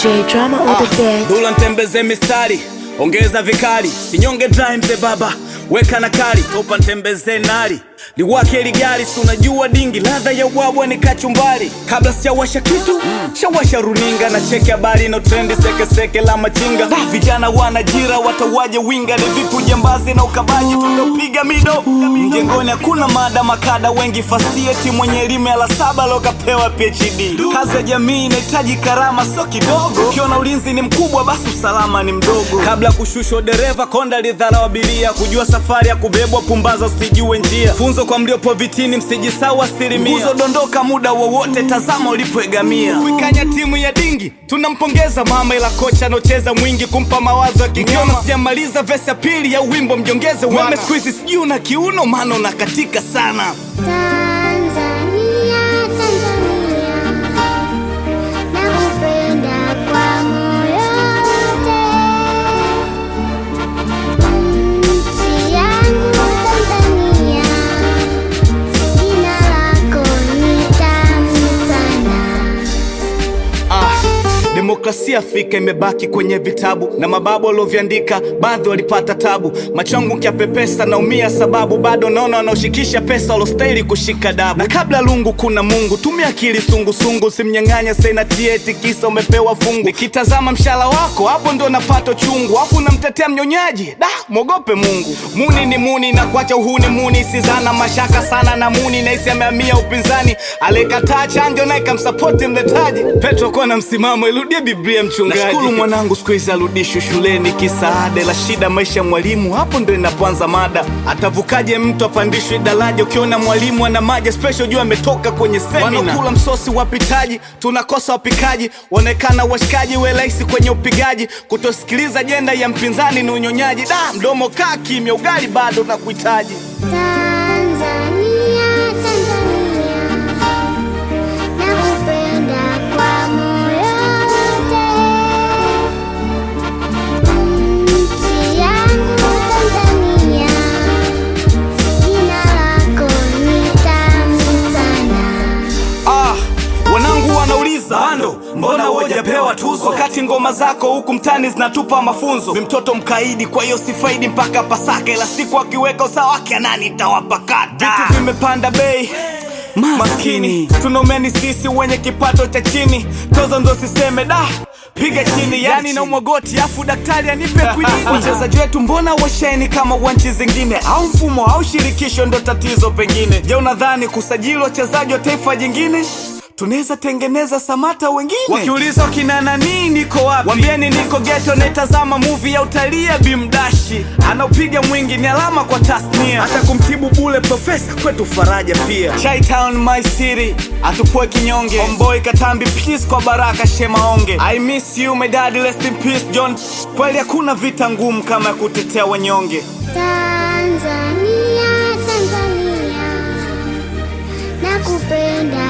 J drama on the bed. Dula ntembeze mistari, ongeza vikali, sinyonge dry mzee baba, weka na kali, topa ntembeze nari liwake ligari, si unajua dingi, ladha ya ubwabwa ni kachumbari. Kabla sijawasha kitu shawasha runinga na cheki habari na trendi sekeseke la machinga. Vijana wanajira watawaje winga, ni vipu jambazi na ukabaji, tunapiga mido mjengoni. Hakuna mada makada, wengi fasieti, mwenye elimu ya la saba lokapewa PhD. Kazi ya jamii inahitaji karama, sio kidogo. Ukiona ulinzi ni mkubwa, basi usalama ni mdogo. Kabla kushushwa dereva, konda lidharau abiria, kujua safari ya kubebwa, pumbaza usijue njia. Funzo kwa mliopo vitini, msijisau asilimia. Nguzo dondoka muda wowote, tazama ulipoegamia. Kuikanya timu ya dingi, tunampongeza mama, ila kocha anocheza mwingi kumpa mawazo ya kigama. Ukiona sijamaliza vesi ya pili ya wimbo, mjongeze weme. Siku hizi sijui una kiuno, maana unakatika sana. Tanzania, Tanzania, nakupenda kwa moyo wote. Nchi yangu Tanzania, jina lako ni tamu sana. Ah, demokrasia Afrika imebaki kwenye vitabu na mababu walioviandika, baadhi walipata tabu. Macho yangu nkiapepesa naumia, sababu bado naona wanaoshikisha pesa walostahili kushika dabu. Na kabla lungu kuna Mungu, tumia akili sungusungu, simnyang'anya senati eti kisa umepewa fungu. Nikitazama mshala wako hapo ndo napata chungu, afu namtetea mnyonyaji, da mwogope Mungu. Muni ni muni na kuacha uhuni muni, sizana mashaka sana na muni, naisi amehamia upinzani, alikataa chanjo naye kamsapoti mletaji. Petro kuwa na msimamo, irudie Biblia mchungaji. Nashukuru mwanangu siku hizi arudishwe shuleni, kisaada la shida maisha ya mwalimu, hapo ndo inapoanza mada. Atavukaje mtu apandishwe daraja? Ukiona mwalimu ana maji special, jua ametoka kwenye semina. Wanakula msosi wapitaji, tunakosa wapikaji, waonekana washikaji, we rahisi kwenye upigaji. Kutosikiliza jenda ya mpinzani ni unyonyaji. Da, mdomo kaa kimya, ugali bado na kuhitaji. Tanzania, Tanzania, nakupenda kwa moyo wote. Nchi yangu Tanzania, jina lako ni tamu sana. Ah, wanangu wanauliza bando, mbona hujapewa tuzo wakati ngoma zako huku mtani zinatupa mafunzo? Ni mtoto mkaidi, kwa hiyo sifaidi mpaka Pasaka, ila siku akiweka usawa wake nani tawapakata. Vitu vimepanda bei maskini, tunaumeni sisi wenye kipato cha chini, tozo ndo siseme da piga chini, yani na umwagoti afu daktari anipe kwinini. Wachezaji wetu mbona washeni kama wa nchi zingine, au mfumo au shirikisho ndo tatizo pengine? Je, unadhani kusajili wachezaji wa taifa jingine tunaweza tengeneza samata wengine? Wakiuliza wakina nani niko wapi, wambieni niko geto, naitazama movie ya utalii ya Bimdashi, anaopiga mwingi ni alama kwa tasnia, hata kumtibu bule profesa kwetu faraja pia. Chi Town my city, atupue kinyonge, Homeboy Katambi peace kwa Baraka Shemaonge, I miss you my dad, rest in peace John. Kweli hakuna vita ngumu kama ya kutetea wanyonge. Tanzania, Tanzania, nakupenda